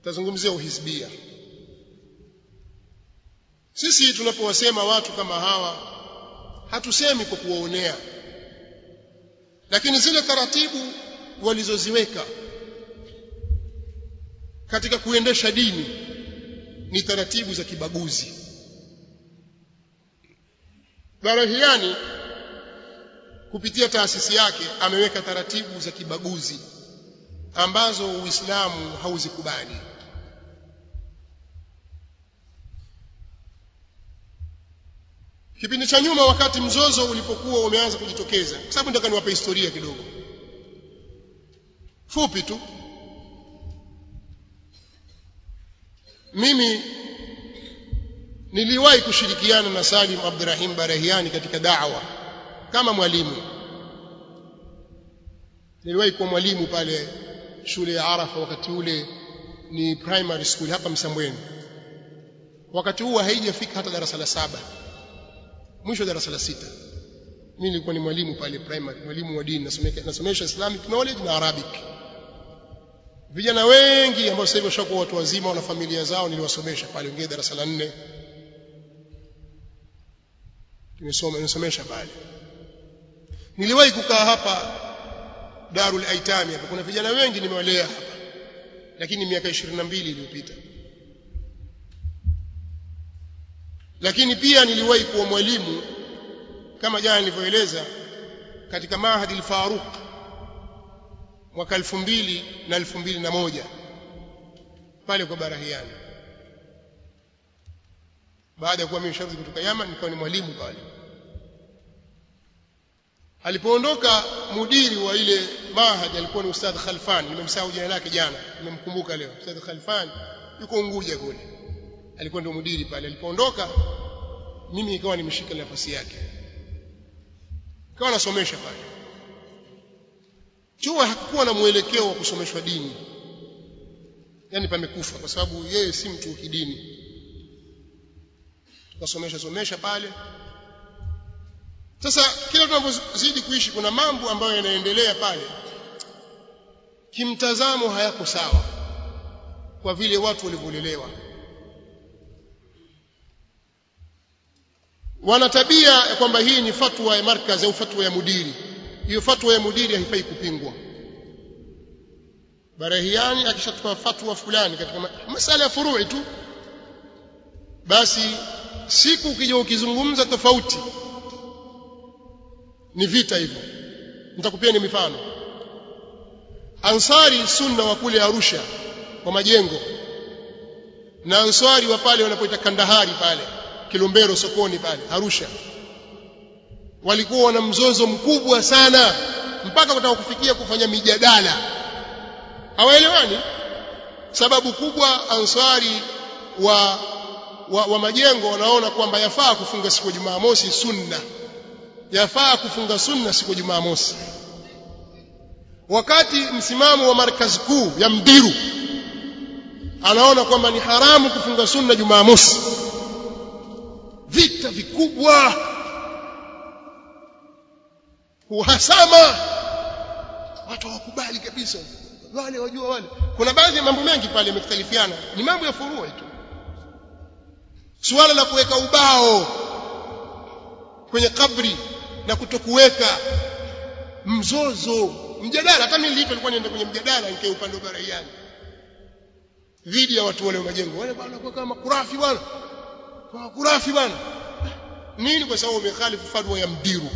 tutazungumzia uhisbia sisi tunapowasema watu kama hawa hatusemi kwa kuwaonea lakini zile taratibu walizoziweka katika kuendesha dini ni taratibu za kibaguzi Barahiani kupitia taasisi yake ameweka taratibu za kibaguzi ambazo Uislamu hauzikubali Kipindi cha nyuma wakati mzozo ulipokuwa umeanza kujitokeza kwa sababu nataka niwape historia kidogo fupi tu mimi niliwahi kushirikiana na Salim Abdurrahim Barahiani katika da'wa kama mwalimu niliwahi kuwa mwalimu pale shule ya Arafa wakati ule ni primary school hapa Msambweni wakati huo haijafika hata darasa la saba mwisho darasa la sita mimi nilikuwa ni mwalimu pale primary mwalimu wa dini nasomesha nasomesha Islamic knowledge na Arabic vijana wengi ambao sasa hivi washakuwa watu wazima wana familia zao niliwasomesha pale wengine darasa la nne nimesoma nimesomesha pale niliwahi kukaa hapa Darul Aitami hapa kuna vijana wengi nimewalea hapa lakini miaka 22 iliyopita lakini pia niliwahi kuwa mwalimu kama jana nilivyoeleza katika Mahadi al-Faruq mwaka 2000 na 2001 pale kwa Barahiani baada ya kuwa mimi sharti kutoka Yaman nikawa ni mwalimu pale alipoondoka mudiri wa ile mahad alikuwa ni ustadh Khalfan nimemsahau jina lake jana nimemkumbuka leo ustadh Khalfan yuko Unguja kule alikuwa ndio mudiri pale alipoondoka mimi ikawa nimeshika nafasi yake ikawa nasomesha pale chuo hakukuwa na mwelekeo wa kusomeshwa dini yani pamekufa kwa sababu yeye si mtu wa kidini tukasomesha somesha pale sasa kila tunapozidi kuishi kuna mambo ambayo yanaendelea pale kimtazamo hayako sawa kwa vile watu walivyolelewa wana tabia ya kwamba hii ni fatwa ya markaz au fatwa ya mudiri hiyo fatwa ya mudiri haifai kupingwa barahiani akishatoa fatwa fulani katika masala ya furui tu basi siku ukija ukizungumza tofauti ni vita hivyo nitakupia ni mifano ansari sunna wa kule Arusha kwa majengo na ansari wa pale wanapoita Kandahari pale Kilombero sokoni pale Arusha walikuwa wana mzozo mkubwa sana mpaka kutaka kufikia kufanya mijadala hawaelewani sababu kubwa ansari wa wa, wa majengo wanaona kwamba yafaa kufunga siku ya Jumamosi sunna yafaa kufunga sunna siku ya Jumamosi wakati msimamo wa markazi kuu ya Mdiru anaona kwamba ni haramu kufunga sunna Jumamosi vita vikubwa uhasama watu hawakubali kabisa wale wajua wale kuna baadhi ya mambo mengi pale yamekhtalifiana ni mambo ya furua tu suala la kuweka ubao kwenye kabri na kutokuweka mzozo mjadala hata mimi nilipo nilikuwa nienda kwenye mjadala nikae upande wa baraiani dhidi ya watu wale wa majengo wale bwana kwa kama kurafi bwana kwa kurafi bwana nini kwa sababu umekhalifu fatwa ya mdiru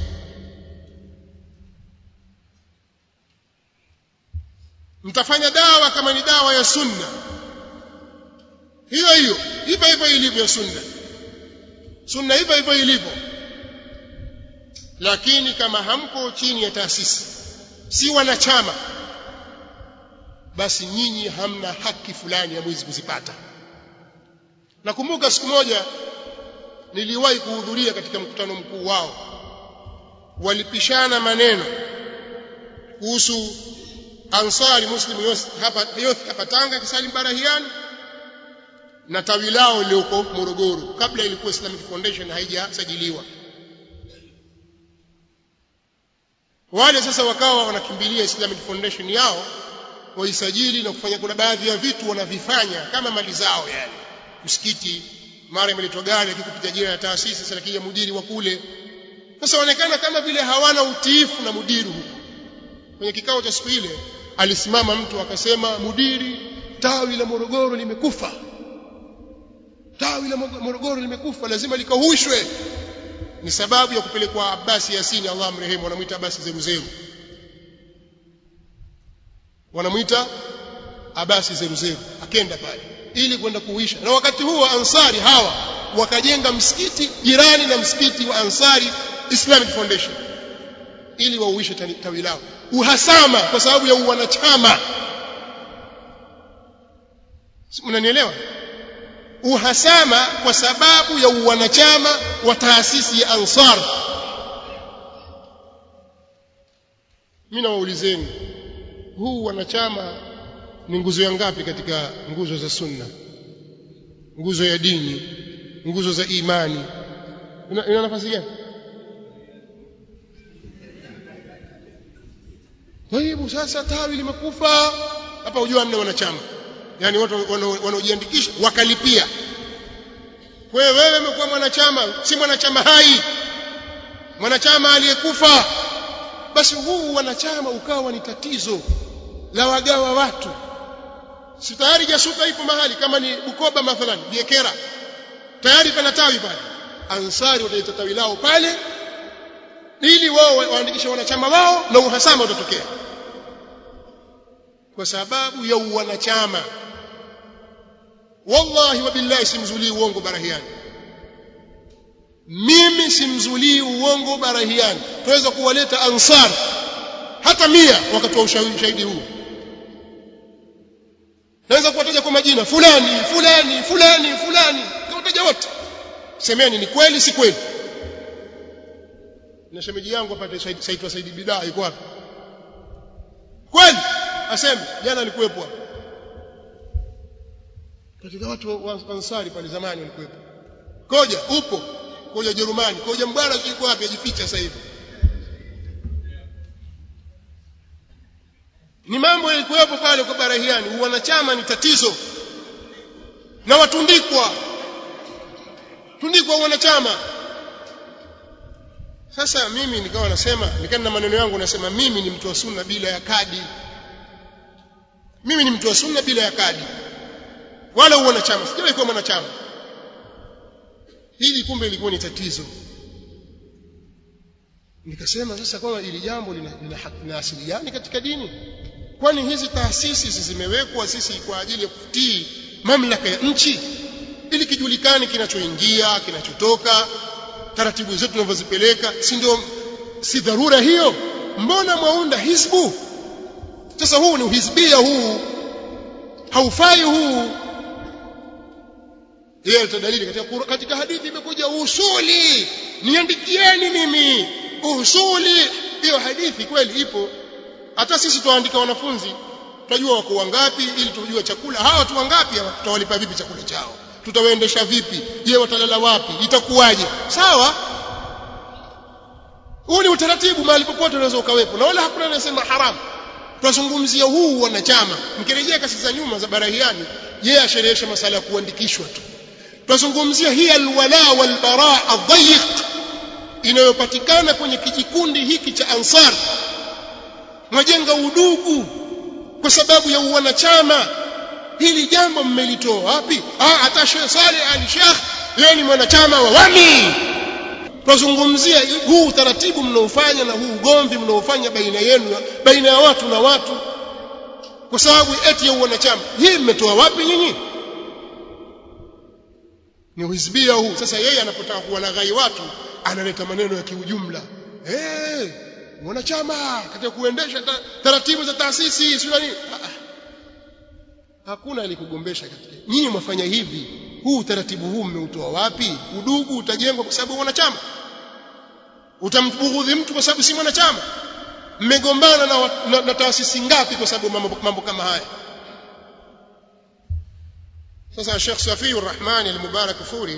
mtafanya dawa kama ni dawa ya sunna hiyo hiyo hivyo hivyo ilivyo sunna sunna hivyo hivyo ilivyo lakini kama hamko chini ya taasisi si wanachama basi nyinyi hamna haki fulani ya mwezi kuzipata nakumbuka siku moja niliwahi kuhudhuria katika mkutano mkuu wao walipishana maneno kuhusu ansari muslim hapa youth hapa Tanga Kisalim Barahiani na tawi lao lilioko Morogoro kabla ilikuwa Islamic Foundation haijasajiliwa wale sasa wakawa wanakimbilia Islamic Foundation yao waisajili na kufanya kuna baadhi ya vitu wanavifanya kama mali zao yani msikiti mara imeletwa gari akikupitia jina la taasisi sasa lakini mudiri wa kule sasa waonekana kama vile hawana utiifu na mudiri huko kwenye kikao cha siku ile alisimama mtu akasema mudiri tawi la Morogoro limekufa tawi la Morogoro limekufa lazima likahushwe ni sababu ya kupelekwa Abbasi Yasini Allah amrehemu wanamuita Abbasi Zeruzeru wanamuita Abasi Zeruzeru akenda pale ili kwenda kuisha na wakati huo Ansari hawa wakajenga msikiti jirani na msikiti wa Ansari Islamic Foundation ili wauishe tawi lao uhasama kwa sababu ya uwanachama mnanielewa uhasama kwa sababu ya uwanachama wa taasisi ya Ansar mimi nawaulizeni huu wanachama ni nguzo ya ngapi katika nguzo za sunna nguzo ya dini nguzo za imani ina, ina nafasi gani kwa hivyo sasa tawi limekufa hapa hujua mna wanachama yani watu wanaojiandikisha wakalipia kwa hiyo wewe umekuwa mwanachama si mwanachama hai mwanachama aliyekufa basi huu wanachama ukawa ni tatizo la wagawa watu si tayari jasuka ipo mahali kama ni Bukoba mathalan Biekera tayari pana tawi pale ansari wataita tawi lao pale ili wao waandikishe wanachama wao na uhasama utatokea kwa sababu ya uwanachama wallahi wa billahi simzulii uongo barahiani mimi simzulii uongo barahiani tuweza kuwaleta ansar hata mia wakatoa ushahidi huu naweza kuwataja kwa majina fulani fulani fulani fulani nawataja wote semeni ni kweli si kweli na shemeji yangu apate saitwa Saidi Bidaa yuko wapi kweli aseme jana alikuwepo hapo katika watu wa Ansari pale zamani walikuwepo koja upo koja Jerumani koja mbara yuko wapi ajificha sasa hivi ni mambo yalikuwepo pale kwa barahiani wanachama ni tatizo na watundikwa tundikwa wanachama sasa mimi nikawa nasema nikana na maneno yangu nasema mimi ni mtu wa sunna bila ya kadi mimi ni mtu wa sunna bila ya kadi wala wanachama sijawahi kuwa mwanachama hili kumbe ilikuwa ni tatizo nikasema sasa kwamba ili jambo lina, lina, lina asili gani katika dini kwani hizi taasisi zimewekwa sisi kwa ajili ya kutii mamlaka ya nchi ili kijulikane kinachoingia kinachotoka taratibu zetu tunavyozipeleka si ndio si dharura hiyo mbona mwaunda hizbu sasa huu ni uhizbia huu haufai huu yeye dalili katika katika hadithi imekuja usuli niandikieni mimi usuli hiyo hadithi kweli ipo hata sisi tuandika wanafunzi tutajua wako wangapi ili tujue chakula hawa watu wangapi tutawalipa vipi chakula chao tutawaendesha vipi je watalala wapi itakuwaje sawa huu ni utaratibu mahali popote unaweza ukawepo na wala hakuna anasema haramu tunazungumzia huu wanachama mkirejea kasi za nyuma za barahiani yeye asherehesha masala ya kuandikishwa tu tunazungumzia hii alwala walbara adhayiq inayopatikana kwenye kijikundi hiki cha ansar mwajenga udugu kwa sababu ya uwanachama hili jambo mmelitoa wapi ah hata Sheikh Saleh Ali Sheikh yeye ni mwanachama wa wami tunazungumzia huu utaratibu mnaofanya na huu ugomvi mnaofanya baina yenu baina ya watu na watu kwa sababu eti ya uwanachama hii mmetoa wapi nyinyi ni uhizbia huu sasa yeye anapotaka kuwalaghai watu analeta maneno ya kiujumla eh mwanachama katika kuendesha ta, taratibu za taasisi sio nini hakuna alikugombesha katika nyinyi mwafanya hivi huu utaratibu huu mmeutoa wapi udugu utajengwa kwa sababu wanachama utambughudhi mtu kwa sababu si mwanachama mmegombana na, na, na taasisi ngapi kwa sababu mambo, mambo kama haya sasa Sheikh Safiur Rahman al-Mubarak Furi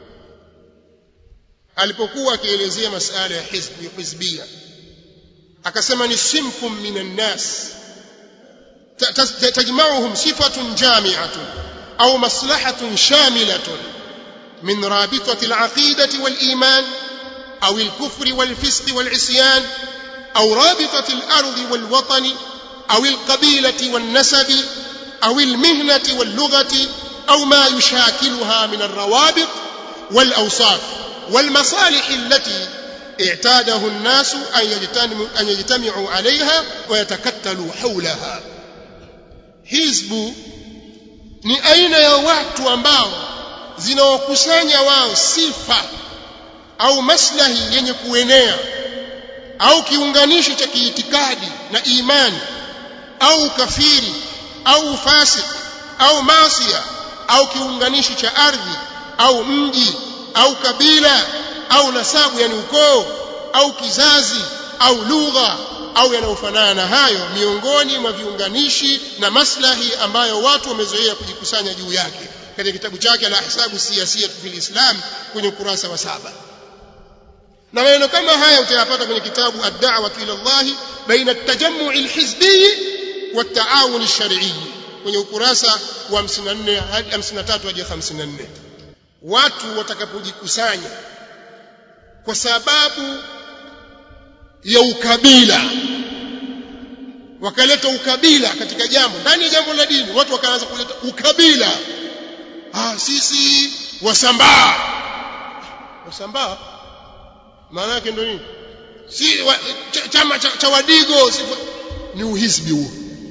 alipokuwa akielezea masala ya hizbi hizbia akasema ni simfum minan nas تجمعهم صفة جامعة أو مصلحة شاملة من رابطة العقيدة والإيمان أو الكفر والفسق والعصيان أو رابطة الأرض والوطن أو القبيلة والنسب أو المهنة واللغة أو ما يشاكلها من الروابط والأوصاف والمصالح التي اعتاده الناس أن يجتمعوا عليها ويتكتلوا حولها hizbu ni aina ya watu ambao zinawakusanya wao sifa au maslahi yenye kuenea au kiunganishi cha kiitikadi na imani au kafiri au fasik au masia au kiunganishi cha ardhi au mji au kabila au nasabu yani ukoo au kizazi au lugha au yanayofanana na hayo miongoni mwa viunganishi na maslahi ambayo watu wamezoea kujikusanya juu yake katika kitabu chake la ahsabu siyasia fil islam kwenye ukurasa wa saba na maneno kama haya utayapata kwenye kitabu ad-da'wah ila Allah baina at-tajammu' al-hizbi wa at-ta'awun ash-shar'i kwenye ukurasa wa 54 hadi 53 hadi 54 watu watakapojikusanya kwa sababu ya ukabila wakaleta ukabila katika jambo ndani ya jambo la dini watu wakaanza kuleta ukabila ah sisi wasambaa wasambaa maana yake ndio nini si wa, ch chama cha, cha wadigo si, ni uhisbi huo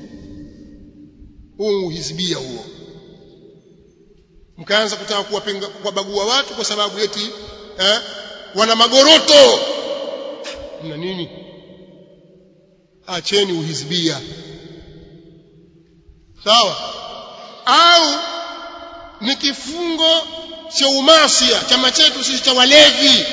huo uhizbia huo mkaanza kutaka kuwabagua watu kwa sababu eti eh, wana magoroto na nini acheni uhizbia sawa au ni kifungo cha umasia chama chetu sisi cha walevi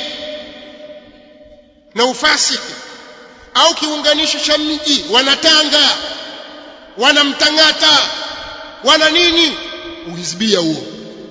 na ufasiki au kiunganisho cha mji wanatanga wanamtangata wana nini uhizbia huo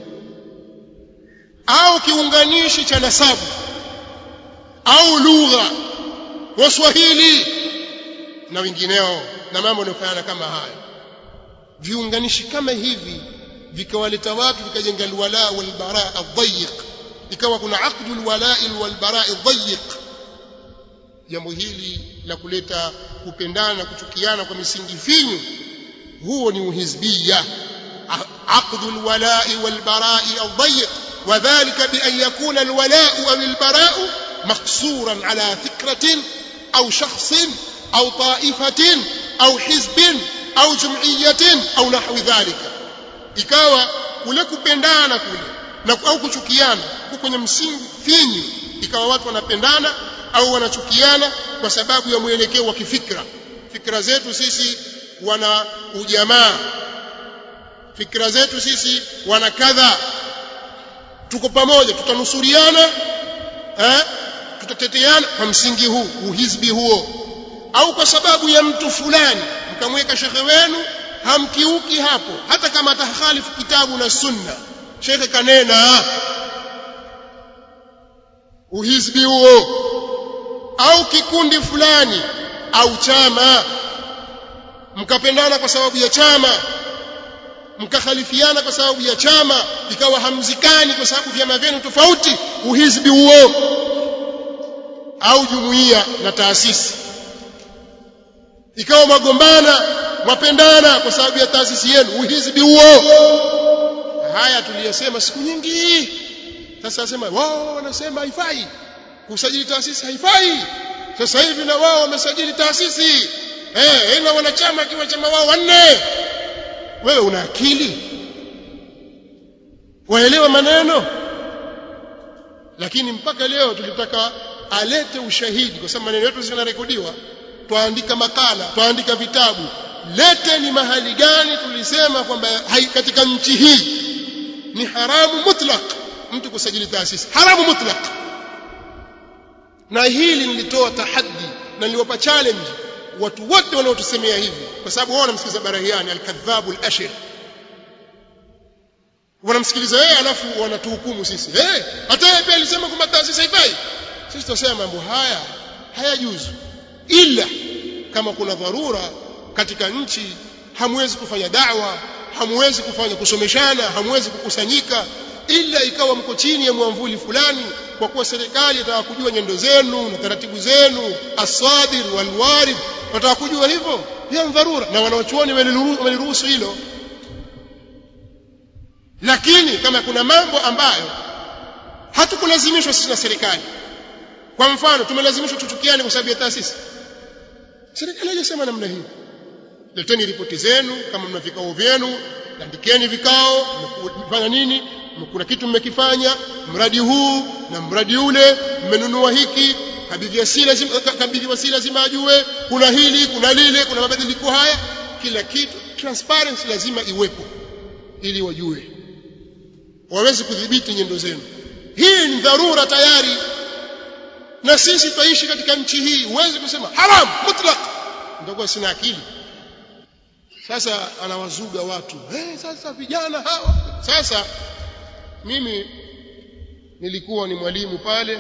au kiunganishi cha nasabu au lugha waswahili na wengineo na mambo yanayofanana kama haya viunganishi kama hivi vikawaleta watu vikajenga alwala walbara adhayiq ikawa kuna aqdu alwala walbara adhayiq jambo hili la kuleta kupendana na kuchukiana kwa misingi finyu huo ni uhizbia aqdu alwala walbara adhayiq وذلك بأن يكون الولاء أو البراء مقصورا على فكرة أو شخص أو طائفة أو حزب أو جمعية أو نحو ذلك ikawa kule kupendana kule na au kuchukiana kwenye msingi finyu ikawa watu wanapendana au wanachukiana kwa sababu ya mwelekeo wa kifikra fikra zetu sisi wana ujamaa fikra zetu sisi wana kadha tuko pamoja tutanusuriana eh tutateteana kwa msingi huu uhizbi huo au kwa sababu ya mtu fulani mkamweka shekhe wenu hamkiuki hapo hata kama atakhalifu kitabu na sunna shekhe kanena uhizbi huo au kikundi fulani au chama mkapendana kwa sababu ya chama mkakhalifiana kwa sababu ya chama ikawa hamzikani kwa sababu vyama vyenu tofauti uhizbi huo au jumuiya na taasisi ikawa magombana mapendana kwa sababu ya taasisi yenu uhizbi huo haya tuliyosema siku nyingi sasa nasema wao wanasema haifai kusajili taasisi haifai sasa hivi na wao wamesajili taasisi eh ina wanachama kiwa chama wao wanne wewe una akili waelewa maneno lakini mpaka leo tulitaka alete ushahidi kwa sababu maneno yetu zinarekodiwa twaandika makala twaandika vitabu lete ni mahali gani tulisema kwamba katika nchi hii ni haramu mutlaq mtu kusajili taasisi haramu mutlaq na hili nilitoa tahaddi na niliwapa challenge watu wote wanaotusemea hivi kwa sababu wao wanamsikiliza Barahiani al-kadhabu al-ashir wanamsikiliza yeye alafu wanatuhukumu sisi eh hata yeye pia alisema kwamba taasisi haifai sisi tunasema mambo haya hayajuzu ila kama kuna dharura katika nchi hamwezi kufanya da'wa hamwezi kufanya kusomeshana hamwezi kukusanyika ila ikawa mko chini ya mwamvuli fulani kwa kuwa serikali inataka kujua nyendo zenu na taratibu zenu asadir walwarid wataka kujua hivyo ya dharura na wanaochuoni waliruhusu hilo lakini kama kuna mambo ambayo hatukulazimishwa sisi na serikali kwa mfano tumelazimishwa tuchukiane kwa sababu ya taasisi serikali haijasema namna hiyo leteni ripoti zenu kama mna vikao vyenu andikeni vikao mmefanya nini kuna kitu mmekifanya mradi huu na mradi ule mmenunua hiki kabidhi wasila kabidhi wasila lazima ajue kuna hili kuna lile kuna mabadiliko haya kila kitu transparency lazima iwepo ili wajue waweze kudhibiti nyendo zenu hii ni dharura tayari na sisi twaishi katika nchi hii huwezi kusema haram mutlaq ndio sina akili sasa anawazuga watu hey, sasa vijana hawa sasa mimi nilikuwa ni mwalimu pale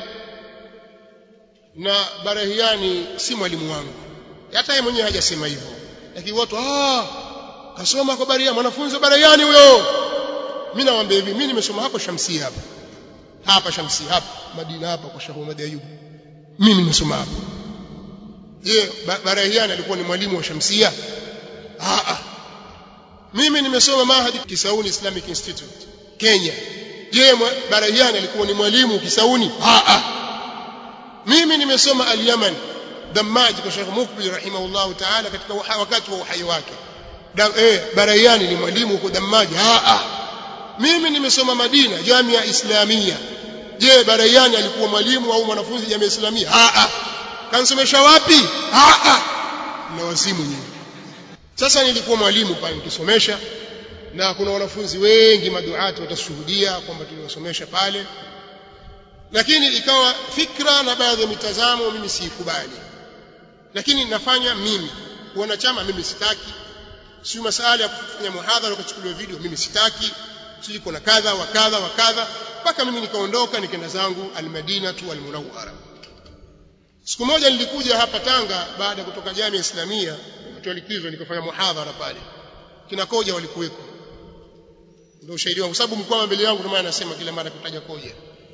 na Barahiani si mwalimu wangu hata yeye mwenyewe hajasema hivyo lakini watu ah kasoma kwa Barahiani mwanafunzi wa Barahiani huyo mimi nawaambia hivi mimi nimesoma hapo Shamsia hapa hapa Shamsia hapa Madina hapa kwa Sheikh Muhammad Ayub mimi nimesoma hapo je Barahiani alikuwa ni mwalimu wa Shamsia ah ah mimi nimesoma Mahadi Kisauni Islamic Institute Kenya je Barahiani alikuwa ni mwalimu Kisauni ah ah mimi nimesoma al-Yaman Dammaj kwa Sheikh Mukbil rahimahullah ta'ala katika wakati wa uhai wake eh Barahiani ni mwalimu huko Dammaj ah ah mimi nimesoma Madina Jamia Islamia je Barahiani alikuwa mwalimu au mwanafunzi Jamia Islamia ah ah kansomesha wapi ah ah na wazimu nyingi sasa nilikuwa mwalimu pale nikisomesha na kuna wanafunzi wengi maduati watashuhudia kwamba tuliwasomesha pale lakini ikawa fikra na baadhi ya mitazamo mimi siikubali lakini nafanya mimi wanachama mimi sitaki si masala ya kufanya muhadhara ukachukuliwa video mimi sitaki siji kuna kadha wa kadha wa kadha mpaka mimi nikaondoka nikaenda zangu almadina tu almunawwara siku moja nilikuja hapa Tanga baada ya kutoka jamii islamia wakati likizo nikafanya muhadhara pale kina koja walikuweko ndio ushahidi wangu sababu mkoa mbele yangu ndio maana nasema kila mara kutaja koja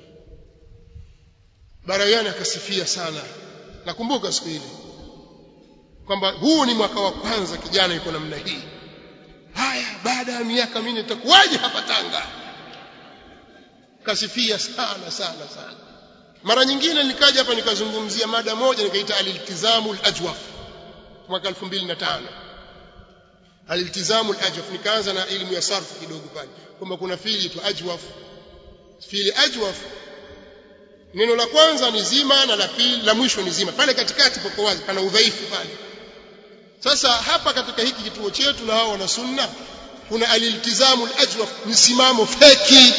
Barayani akasifia sana nakumbuka siku ile kwamba huu ni mwaka wa kwanza kijana yuko namna hii haya baada ya miaka minne itakuwaje hapa Tanga kasifia sana sana sana mara nyingine nikaja hapa nikazungumzia mada moja nikaita aliltizamu alajwaf mwaka 2005 aliltizamu alajwaf nikaanza na elimu ya sarfu kidogo pale kwamba kuna fili tu ajwaf fili ajwaf neno la kwanza ni zima na la pili la mwisho ni zima pale katikati poko wazi pana udhaifu pale sasa hapa katika hiki kituo chetu na hao wana sunna kuna aliltizamu alajwaf msimamo feki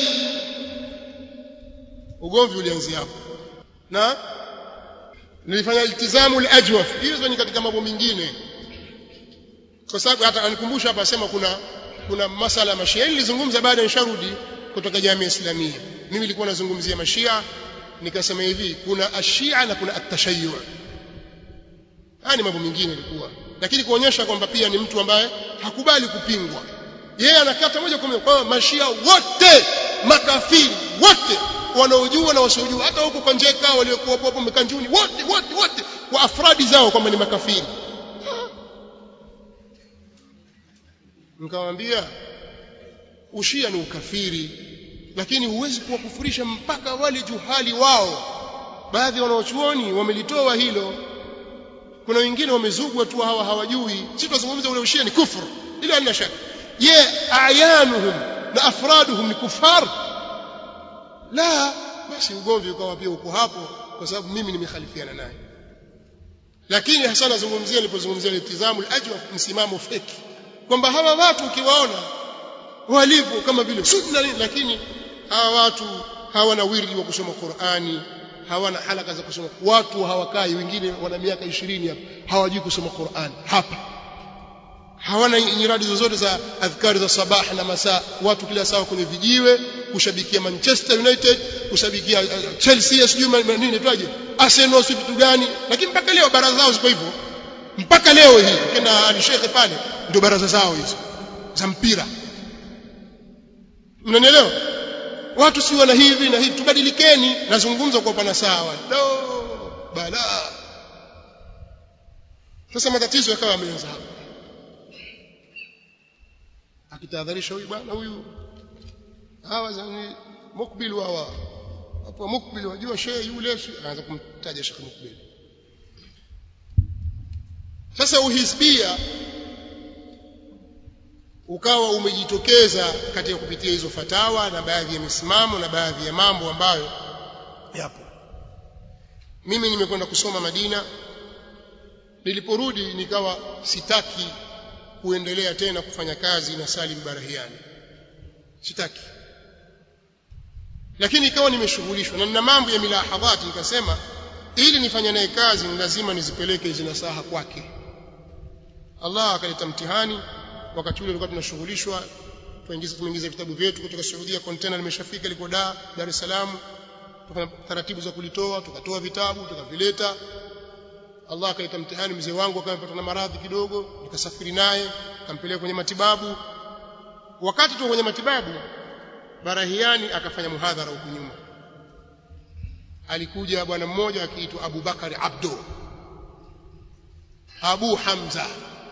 ugomvi ulianzia hapo na nilifanya iltizamu alajwaf hizo ni katika mambo mengine kwa sababu hata anikumbusha hapa asema kuna kuna masala ya mashia nilizungumza baada ya sharudi kutoka jamii islamia mimi nilikuwa nazungumzia mashia nikasema hivi kuna ashia na kuna atashayyu haya ni mambo mengine ilikuwa lakini kuonyesha kwamba pia ni mtu ambaye hakubali kupingwa yeye anakata moja kwa moja kwa mashia wote makafiri wote wanaojua na wasiojua hata huko kwa njeka waliokuwa hapo mekanjuni wote wote wote kwa afradi zao kwamba ni makafiri nikamwambia ushia ni ukafiri lakini huwezi kuwakufurisha mpaka wale juhali wao baadhi wanaochuoni wamelitoa hilo kuna wengine wamezugwa tu hawa hawajui sisi tunazungumza ule ushia ni kufuru ila halina shaka je ayanuhum na afraduhum ni kufar la basi ugomvi ukawa pia uko hapo kwa sababu mimi nimekhalifiana naye lakini hasa nazungumzia nilipozungumzia iltizamu al-ajwa msimamo feki kwamba hawa watu ukiwaona walivyo kama vile sunna lakini hawa watu hawana wirdi wa kusoma Qur'ani hawana halaka za kusoma watu hawakai wengine wana miaka 20 hapa hawajui kusoma Qur'an hapa hawana nyiradi zozote za adhkari za sabah na masaa watu kila saa kwenye vijiwe kushabikia Manchester United kushabikia uh, Chelsea sijui nini twaje Arsenal si vitu gani lakini mpaka leo bara zao ziko hivyo mpaka leo hii kenda alishekhe pale ndio baraza zao hizo za mpira mnanielewa watu si wana hivi na hivi tubadilikeni nazungumza kwa upana sawa no bala sasa matatizo yakawa yameanza hapo akitahadharisha huyu bwana huyu hawa zani mukbil hawa hapo mukbil wajua shehe yule anaanza kumtaja shekhe mukbil sasa uhisbia ukawa umejitokeza katika kupitia hizo fatawa na baadhi ya misimamo na baadhi ya mambo ambayo yapo mimi nimekwenda kusoma Madina niliporudi nikawa sitaki kuendelea tena kufanya kazi na Salim Barahiani sitaki lakini ikawa nimeshughulishwa na nina mambo ya milahadhati nikasema ili nifanye naye kazi ni lazima nizipeleke hizi nasaha kwake Allah akaleta mtihani wakati ule tulikuwa tunashughulishwa tuingiza tumeingiza vitabu vyetu kutoka Saudia container limeshafika liko Dar Dar es Salaam tukafanya taratibu za kulitoa tukatoa vitabu tukavileta Allah akaleta mtihani mzee wangu akapata na maradhi kidogo nikasafiri naye kampeleka kwenye matibabu wakati tu kwenye matibabu Barahiani akafanya muhadhara huku nyuma alikuja bwana mmoja akiitwa Abu Bakari Abdo Abu Hamza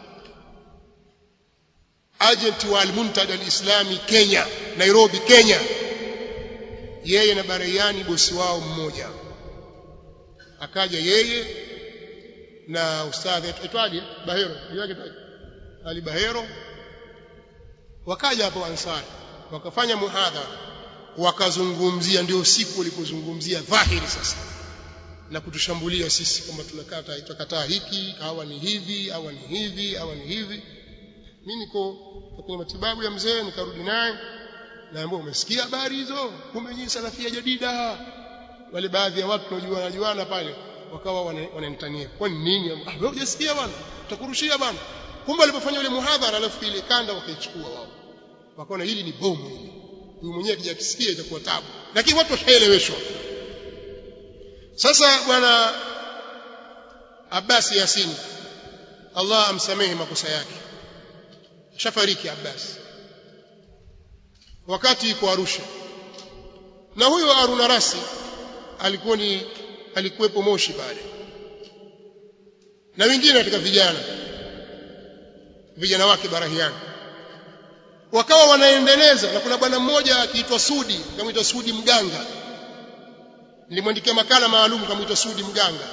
agent wa Al-Muntada Al-Islami Kenya Nairobi Kenya yeye na Barahiani bosi wao mmoja akaja yeye na ustadhi aitwaje Bahero yake Ali Bahero wakaja hapo Ansari wakafanya muhadhara wakazungumzia ndio siku walipozungumzia dhahiri sasa na kutushambulia sisi kwamba tunakata tutakataa hiki hawa ni hivi hawa ni hivi hawa ni hivi mimi niko kwenye matibabu ya mzee nikarudi naye naambia umesikia habari hizo kumbe nyinyi salafia jadida wale baadhi ya watu tunajuana juana pale wakawa wananitania kwani nini ah wewe hujasikia bwana tutakurushia bwana kumbe walipofanya ile muhadhara alafu ile kanda wakaichukua wao wakaona hili ni bomu hili huyu mwenyewe akija kisikia itakuwa tabu lakini watu washaeleweshwa sasa bwana Abbas Yasini Allah amsamehe makosa yake shafariki Abbas wakati iko Arusha na huyo Haruna Rasi alikuwa ni alikuwepo Moshi pale na wengine katika vijana vijana wake Barahiani wakawa wanaendeleza na kuna bwana mmoja akiitwa Sudi kamaitwa Sudi Mganga nilimwandikia makala maalum kamaitwa Sudi Mganga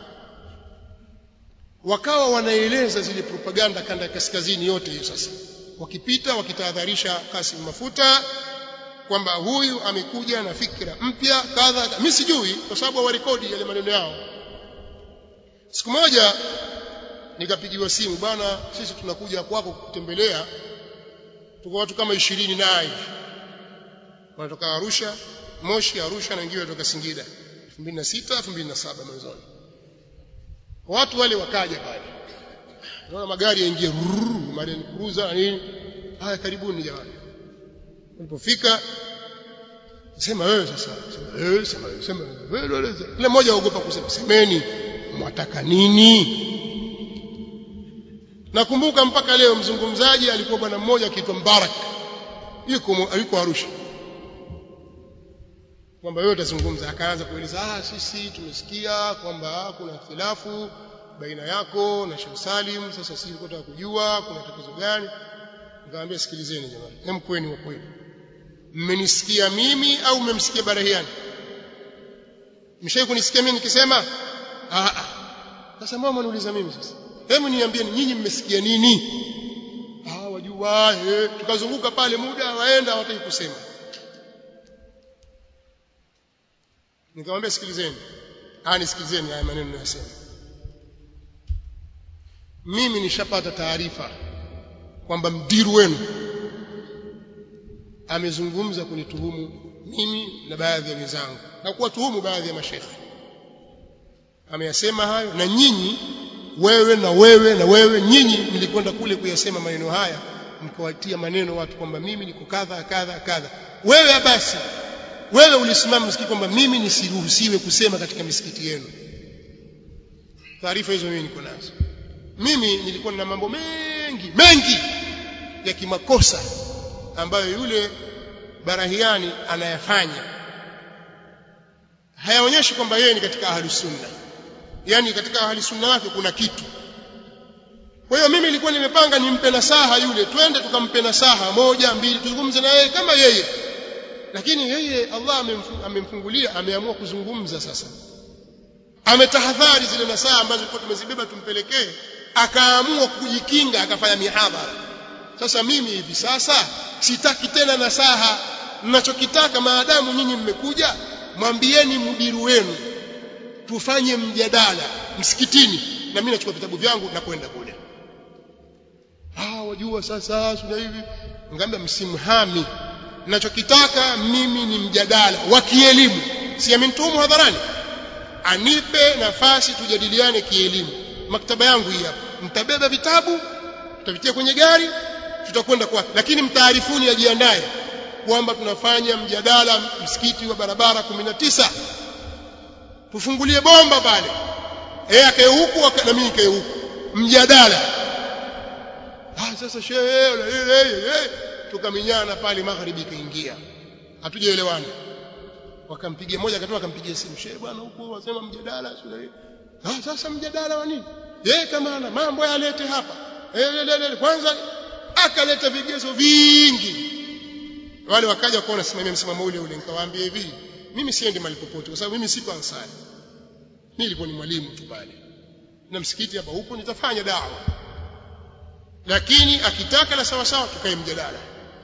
wakawa wanaeleza zile propaganda kanda ya kaskazini yote hiyo sasa wakipita wakitahadharisha Kasim Mafuta kwamba huyu amekuja na fikra mpya kadha mimi sijui kwa sababu hawarekodi yale maneno yao siku moja nikapigiwa simu bwana sisi tunakuja kwako kutembelea tuko watu kama ishirini na hivi wanatoka Arusha Moshi Arusha na wengine wanatoka Singida 2006 2007 mwanzoni watu wale wakaja pale naona magari yaingie Marine Cruiser na nini haya karibuni jamani walipofika sema wewe sasa sema wewe sema wewe sema wewe kila mmoja aogopa kusema semeni mwataka nini nakumbuka mpaka leo mzungumzaji alikuwa bwana mmoja akiitwa Mbarak yuko yuko Arusha kwamba wewe utazungumza akaanza kueleza ah sisi tumesikia kwamba kuna khilafu baina yako na Sheikh Salim sasa sisi tunataka kujua kuna tatizo gani nikamwambia sikilizeni jamani hem kweni wa kweli mmenisikia mimi au mmemsikia Barahiani mshawahi kunisikia mimi nikisema ah ah sasa mama niuliza mimi sasa hebu niambieni nyinyi mmesikia nini ah wajua eh tukazunguka pale muda waenda hawataki kusema nikamwambia sikilizeni ah nisikilizeni haya maneno ninayosema mimi nishapata taarifa kwamba mdiru wenu amezungumza kunituhumu mimi na baadhi ya wenzangu na kuwatuhumu baadhi ya mashekhe ameyasema hayo na nyinyi wewe na wewe na wewe nyinyi mlikwenda kule kuyasema maneno haya mkawatia maneno watu kwamba mimi niko kadha kadha kadha wewe basi wewe ulisimama msikiti kwamba mimi nisiruhusiwe kusema katika misikiti yenu taarifa hizo mimi niko nazo mimi nilikuwa na mambo mengi mengi mengi ya kimakosa ambayo yule barahiani anayafanya hayaonyeshi kwamba yeye ni katika ahli sunna yani katika ahli sunna wake kuna kitu kwa hiyo mimi nilikuwa nimepanga nimpe nasaha yule twende tukampe nasaha moja mbili tuzungumze na yeye kama yeye lakini yeye Allah amemfungulia ameamua kuzungumza sasa ametahadhari zile nasaha ambazo tulikuwa tumezibeba tumpelekee akaamua kujikinga akafanya mihadhara sasa mimi hivi sasa sitaki tena nasaha ninachokitaka maadamu nyinyi mmekuja mwambieni mdiru wenu tufanye mjadala msikitini na mimi nachukua vitabu vyangu na kwenda kule ah wajua sasa sina hivi ngambia msimhami ninachokitaka mimi ni mjadala wa kielimu si amenitumu hadharani anipe nafasi tujadiliane kielimu maktaba yangu hii hapa mtabeba vitabu tutavitia kwenye gari tutakwenda kwa lakini mtaarifuni ajiandae kwamba tunafanya mjadala msikiti wa barabara 19 tufungulie bomba pale yeye akae huku na mimi nikae huku mjadala ah sasa shehe tukaminyana pale magharibi kaingia hatujaelewana wakampigia mmoja akatoka akampigia simu shehe bwana huko wasema mjadala sio ah sasa mjadala wa nini yeye kama ana mambo yalete hapa eh kwanza akaleta vigezo vingi wale wakaja kuona simamia msimamo ule ule nikawaambia hivi mimi siendi mahali popote kwa sababu mimi siko ansari mimi nilikuwa ni mwalimu tu pale na msikiti hapa huko nitafanya dawa lakini akitaka la sawa sawa tukae mjadala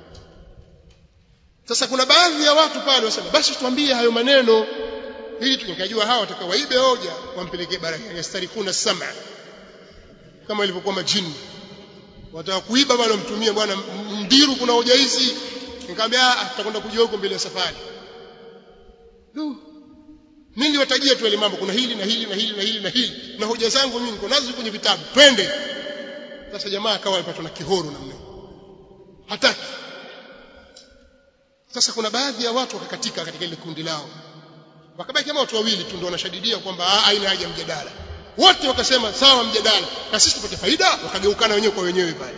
sasa kuna baadhi ya watu pale wasema basi tuambie hayo maneno ili tukajua hawa watakawaibe hoja wampelekee baraka yastarikuna sama kama ilivyokuwa majini wataka kuiba bwana mtumie bwana mdiru kuna hoja hizi nikamwambia tutakwenda kujua huko mbele ya safari du mimi niliwatajia tu ile mambo kuna hili na hili na hili na hili na hili na hoja zangu mimi niko nazo kwenye vitabu twende sasa jamaa akawa alipatwa na kihoro namna hataki sasa kuna baadhi ya watu wakakatika katika ile kundi lao wakabaki kama watu wawili tu ndio wanashadidia kwamba haina haja mjadala wote wakasema sawa mjadala na sisi tupate faida wakageukana wenyewe kwa wenyewe pale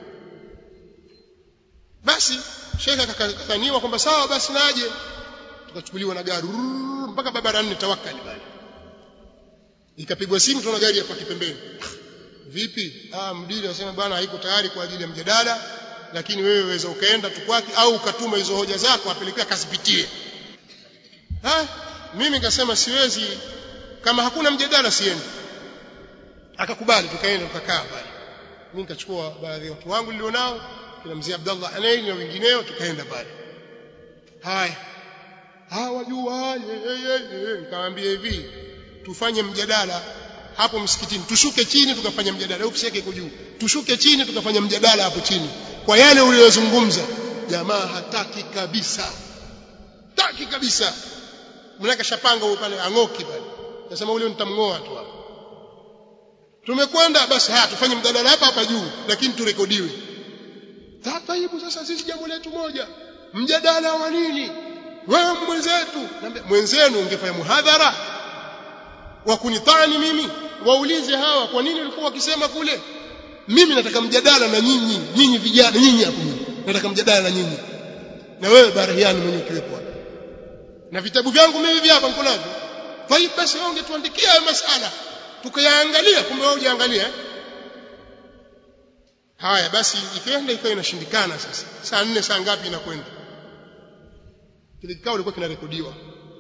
basi shekhe akakadhaniwa kwamba sawa basi naje tukachukuliwa na gari mpaka barabara nne tawakali pale ikapigwa simu tunaona gari hapa kipembeni vipi ah mdili anasema bwana haiko tayari kwa ajili ya mjadala lakini wewe waweza ukaenda tu kwake au ukatuma hizo hoja zako apelekea kazipitie ha mimi nikasema siwezi kama hakuna mjadala siendi akakubali tukaenda tukakaa pale mimi nikachukua baadhi ya watu wangu nilionao kina mzee Abdallah Hanaini na wengineo tukaenda pale haya hawajua nikamwambia hivi tufanye mjadala hapo msikitini tushuke chini tukafanya mjadala ofisi yake iko juu tushuke chini tukafanya mjadala hapo chini kwa yale uliyozungumza jamaa hataki kabisa hataki kabisa mnaka shapanga huko pale angoki pale nasema ule nitamngoa tu hapo tumekwenda basi haya tufanye mjadala hapa hapa juu lakini turekodiwe taibu sasa sisi jambo letu moja mjadala wa nini wewe mwenzetu mwenzenu ungefanya muhadhara wa kunitani mimi waulize hawa kwa nini walikuwa wakisema kule mimi nataka mjadala na nyinyi nyinyi vijana nyinyi hapo nataka mjadala na nyinyi na wewe barahiani mwenyewe ukiwepo hapa na vitabu vyangu mimi hivi hapa niko navyo kwa hiyo basi wewe ungetuandikia hayo masala tukayaangalia kumbe wewe hujaangalia eh? haya basi ikaenda ikawa inashindikana sasa saa nne saa ngapi inakwenda kile kikao kilikuwa kinarekodiwa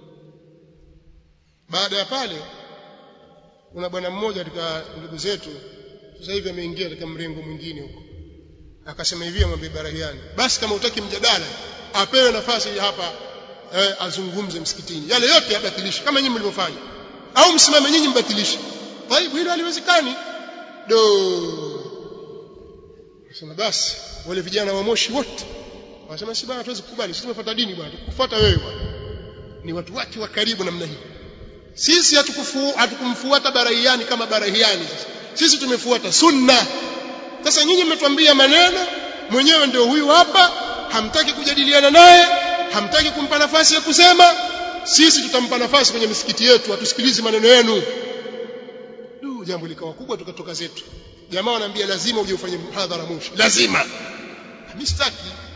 baada ya pale kuna bwana mmoja katika ndugu zetu sasa hivi ameingia katika mrengo mwingine huko akasema hivi amwambie Barahiani basi kama utaki mjadala apewe nafasi hapa eh, azungumze msikitini yale yote yabatilishe kama nyinyi mlivyofanya au msimame nyinyi mbatilishe taibu hilo haliwezekani do Sema basi wale vijana wa Moshi wote wanasema si bwana hatuwezi kukubali sisi tumefuata dini bwana tukufuata wewe bwana ni watu wake wa karibu namna hii sisi hatukufu hatukumfuata barahiani kama barahiani sasa sisi tumefuata sunna sasa nyinyi mmetuambia maneno mwenyewe ndio huyu hapa hamtaki kujadiliana naye hamtaki kumpa nafasi ya kusema sisi tutampa nafasi kwenye misikiti yetu hatusikilizi maneno yenu jambo likawa kubwa tukatoka zetu jamaa wanaambia lazima uje ufanye muhadhara Moshi lazima mimi sitaki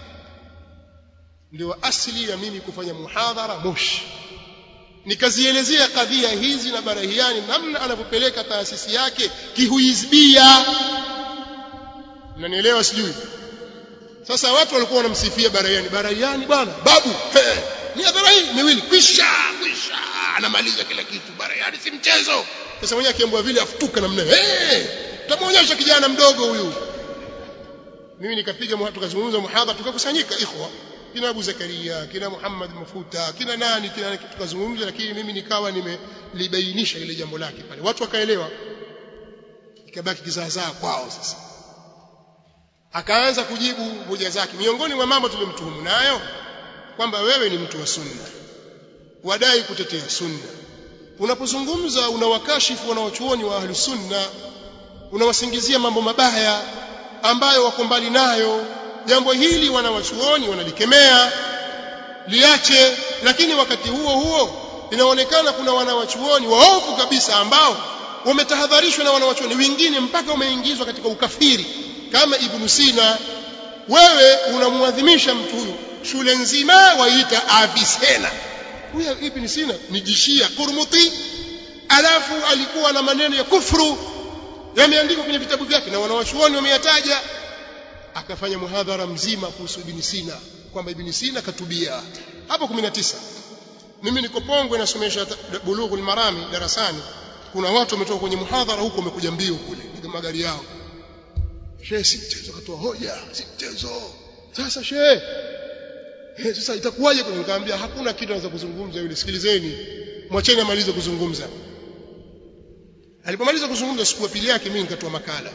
ndio asili ya mimi kufanya muhadhara Moshi nikazielezea kadhia hizi na barahiani namna anavyopeleka taasisi yake kihuizbia mnanielewa sijui sasa watu walikuwa wanamsifia barahiani barahiani bwana babu he, ni hadhara hii miwili kwisha kwisha anamaliza kila kitu barahiani si mchezo sasa mwenyewe akiambwa vile afutuka namna hey, tutamuonyesha kijana mdogo huyu mimi nikapiga tukazungumza muhadhara tukakusanyika ikhwa kina Abu Zakaria kina Muhammad Mafuta kina nani kina nani tukazungumza lakini mimi nikawa nimelibainisha ile jambo lake pale watu wakaelewa ikabaki kizaazaa kwao sasa akaanza kujibu hoja zake miongoni mwa mambo tulimtuhumu nayo kwamba wewe ni mtu wa sunna wadai kutetea sunna unapozungumza unawakashifu wanawachuoni wa ahli sunna unawasingizia mambo mabaya ambayo wako mbali nayo jambo hili wanawachuoni wanalikemea liache lakini wakati huo huo inaonekana kuna wanawachuoni waovu kabisa ambao wametahadharishwa na wanawachuoni wengine mpaka wameingizwa katika ukafiri kama ibn Sina wewe unamuadhimisha mtu huyu shule nzima waita Avicenna huyo ibn Sina ni jishia Kurmuti alafu alikuwa na maneno ya kufru yameandikwa kwenye vitabu vyake na wanawachuoni wameyataja akafanya muhadhara mzima kuhusu ibn Sina kwamba ibn Sina katubia hapo 19 mimi niko Pongwe nasomesha bulughul marami darasani kuna watu wametoka kwenye muhadhara huko wamekuja mbio kule kwa magari yao shehe si mchezo katoa hoja si mchezo sasa shehe eh sasa itakuwaje kwa nikamwambia hakuna kitu anaweza kuzungumza yule sikilizeni mwacheni amalize kuzungumza alipomaliza kuzungumza siku ya pili yake mimi nikatoa makala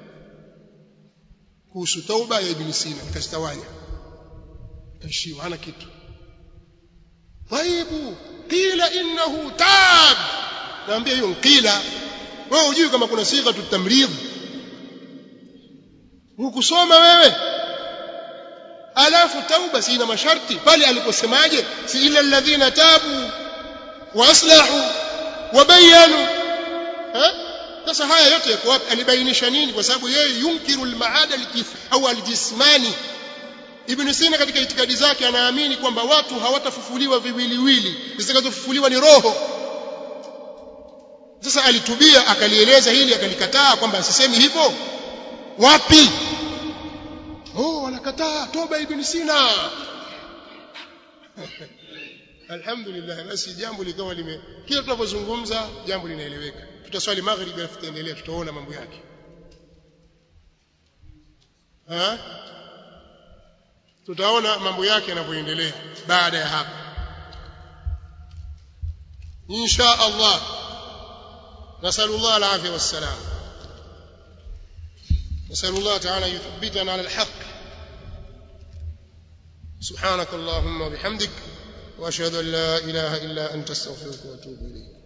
kuhusu tauba ya ibn Sina nikastawanya kaishiwa hana kitu طيب قيل انه تاب naambia hiyo qila wewe hujui kama kuna sigha tutamridh hukusoma wewe alafu tauba si ina masharti pale aliposemaje si ila alladhina tabu wa aslahu wa bayanu sasa haya yote yako wapi alibainisha nini kwa sababu yeye yunkiru almaada au aljismani Ibn Sina katika itikadi zake anaamini kwamba watu hawatafufuliwa viwiliwili zitakazofufuliwa ni roho sasa alitubia akalieleza hili akalikataa kwamba asisemi hivyo wapi oh wanakataa toba ibn Sina alhamdulillah basi jambo likawa lime kila tunapozungumza jambo linaeleweka tutaswali maghribi alafu tutaendelea tutaona mambo yake ha tutaona mambo yake yanavyoendelea baada ya hapo insha Allah نسأل الله العافية والسلام نسأل الله تعالى يثبتنا على الحق سبحانك اللهم وبحمدك وأشهد أن لا إله إلا أنت استغفرك وأتوب إليك